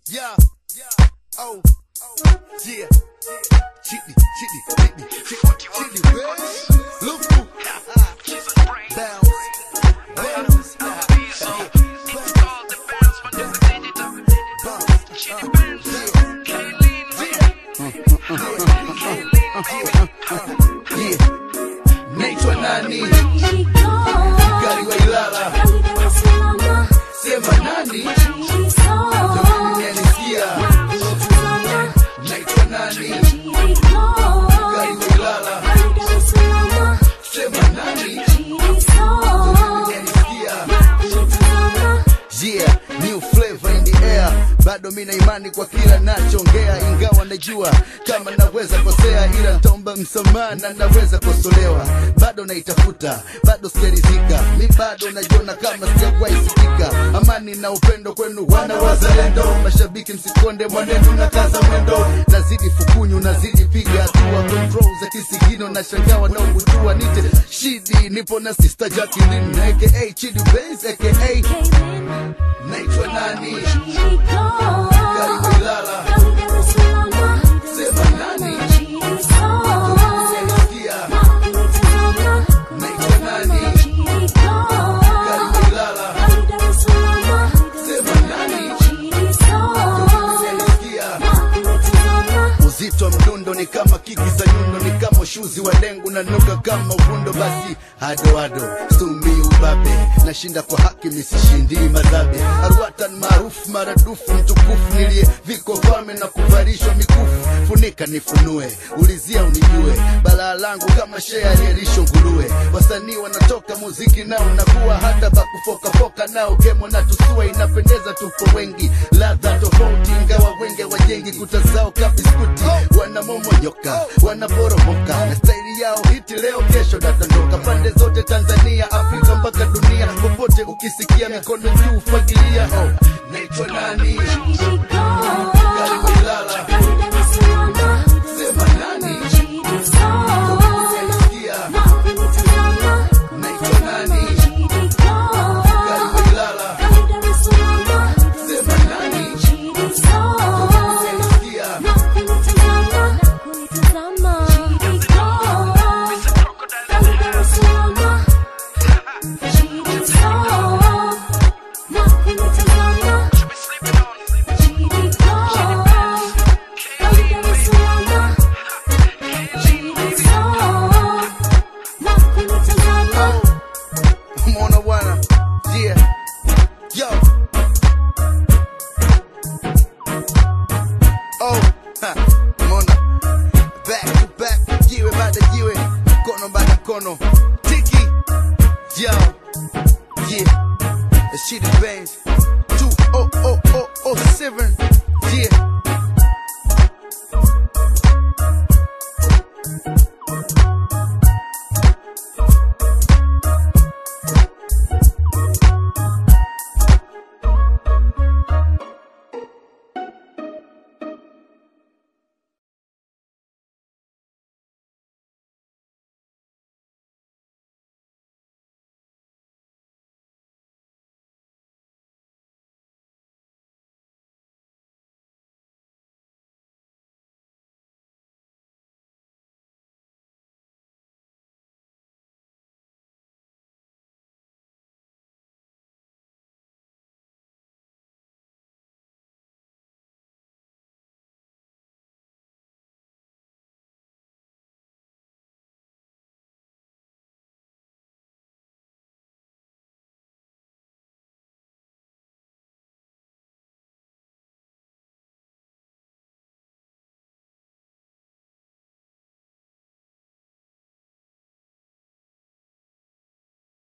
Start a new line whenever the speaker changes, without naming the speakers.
Yeah. Oh. Yeah. Chitty, chitty, chitty, chitty, chitty, bitch. Lufu. Bounce. Bounce. Yeah. Naitwa nani? Gari wa Ilala. Sema nani? Jamani nanisikia. Naitwa nani? Gari wa Ilala. Sema nani? Nanisikia. Yeah, new flavor in the air. Bado mina imani kwa kila nachongea, ingawa najua kama naweza kosea, ila ntaomba msamaha na naweza kosolewa. Bado naitafuta, bado sijaridhika, mi bado najiona kama sijawahi sikika. Amani na upendo kwenu wana wazalendo, mashabiki msikonde mwanenu na kaza mwendo, nazidi fukunyu, nazidi piga hatua, control za kisigino na shangaa wanaobutua, nite shidi, nipo na sister Jacqueline aka Chidi Benz aka naitwa nani? Gari wa Ilala. Sema nani? Sikia, naitwa nani? Gari wa Ilala. Sema nani? Sikia. Uzito wa mdundo ni kama kiki za nyundo, ni kama ushuzi wa dengu na nuka kama uvundo. Basi hado hado stumii ubabe, nashinda kwa haki misishindii madhabe. Arwatan maarufu maradufu, mtukufu niliye viko vame na kuvarishwa mikufu. Funika nifunue, ulizia unijue, balaa langu kama shea aliyelisho nguruwe. Wasanii wanatoka muziki nao nakuwa hata bakufokafoka nao gemo na tusua, inapendeza tupo wengi, ladha tofauti, ingawa wenge wajengi kuta zao kabiskuti, wanamomonyoka wanaporomoka na staili yao hiti leo kesho dadandoka pande zote Tanzania, Afrika mpaka dunia, popote ukisikia mikono juu fagilia oh.